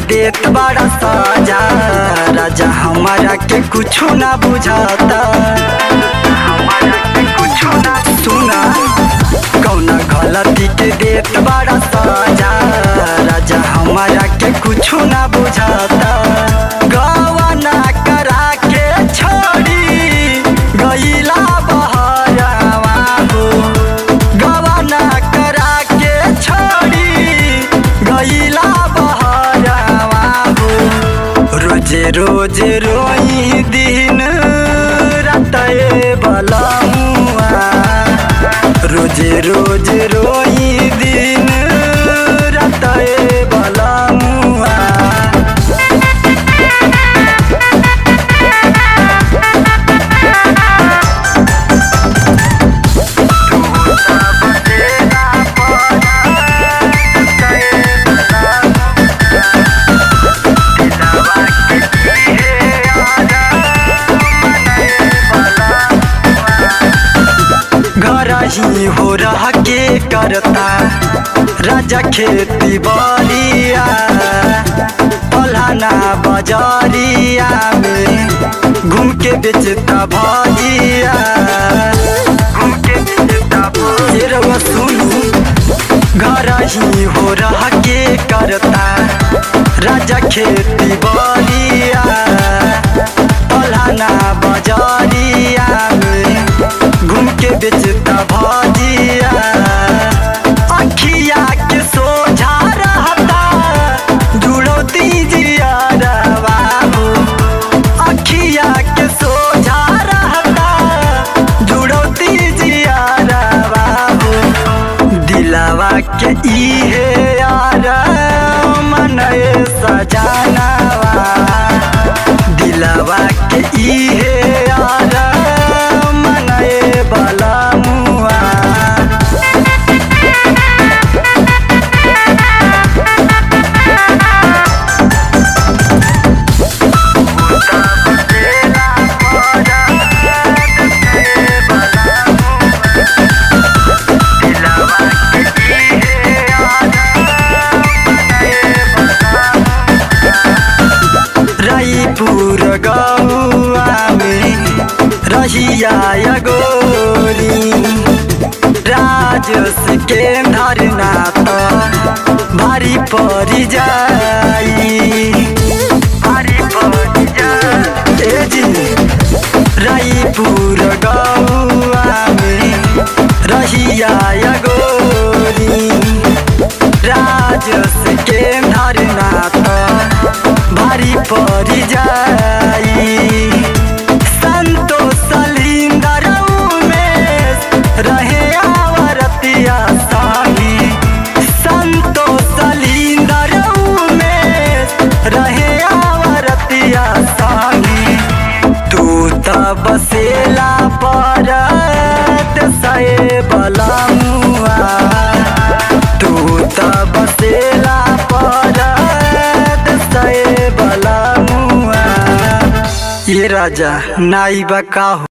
देत बड़ा साजा राजा हमारा के कुछो ना बुझाता हमारा के कुछो ना सुना कौना गलती के देत बड़ा साजा राजा हमारा के कुछो ना बुझाता गवाना करा के छोड़ी गईला बहरावा हो गवाना करा के छोड़ी गईला बहरावा हो रोजे रोजे रोई दिन रातए बलमुआ रोजे रोजे रोई दिन रातए बलमुआ घर ही हो रह के करता राजा खेती बलिया पलाना बाजारिया में घूम के बेचता भजिया घूम के बेचता भजिया रउआ सुनू घर ही हो रह के करता राजा खेती बलिया पलाना बाजारिया में घूम के बेचता भजिया अखिया के सोझा रहता जुड़ो दीजिया बाबू अखिया के सोझा रहता जुड़ो दीजिया बाबू दिलावा के इहे यार मनए सजानावा दिलावा के इहे यार मनए बलमुआ रायपुर गौआ में रहिया गोरी राजस के धरना तो भारी पड़ जाई भारी पड़ जाई ए जी रायपुर गौआ में रहिया गोरी राजस के धरना तो भारी पड़ जाई संतोष सलिंदर उमेश रहे आवरतिया साही संतोष सलिंदर उमेश रहे आवरतिया साही तू त बसेला परत सए बलमुआ तू त बसेला परत सए बलमुआ ये राजा नाई बका हो